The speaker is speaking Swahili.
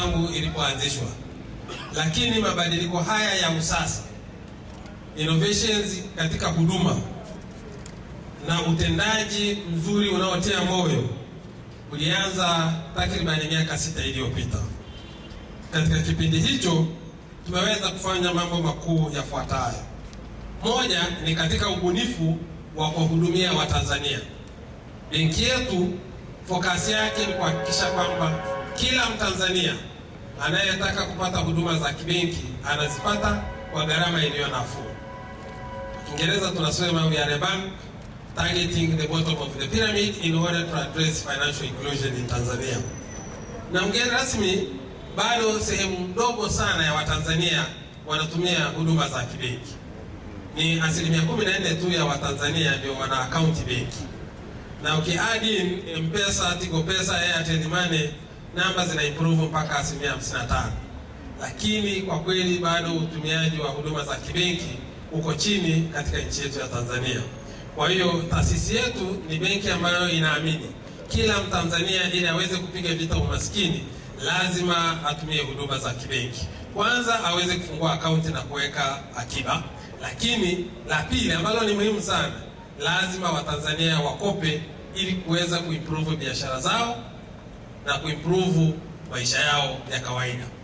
tangu ilipoanzishwa, lakini mabadiliko haya ya usasa, innovations katika huduma na utendaji mzuri unaotia moyo ulianza takribani miaka sita iliyopita. Katika kipindi hicho tumeweza kufanya mambo makuu yafuatayo. Moja ni katika ubunifu wa kuwahudumia Watanzania. Benki yetu fokasi yake ni kuhakikisha kwamba kila Mtanzania anayetaka kupata huduma za kibenki anazipata kwa gharama iliyo nafuu. Kiingereza tunasema we are a bank targeting the bottom of the pyramid in order to address financial inclusion in Tanzania. Na mgeni rasmi, bado sehemu ndogo sana ya Watanzania wanatumia huduma za kibenki. Ni asilimia 14 tu ya Watanzania ndio wana akaunti benki, na ukiadi in M-Pesa, Tigo Pesa, Airtel Money namba zina improve mpaka asilimia 55, lakini kwa kweli bado utumiaji wa huduma za kibenki uko chini katika nchi yetu ya Tanzania. Kwa hiyo taasisi yetu ni benki ambayo inaamini kila Mtanzania ili aweze kupiga vita umaskini lazima atumie huduma za kibenki. Kwanza aweze kufungua akaunti na kuweka akiba, lakini la pili ambalo ni muhimu sana, lazima Watanzania wakope ili kuweza kuimprove biashara zao na kuimprove maisha yao ya kawaida.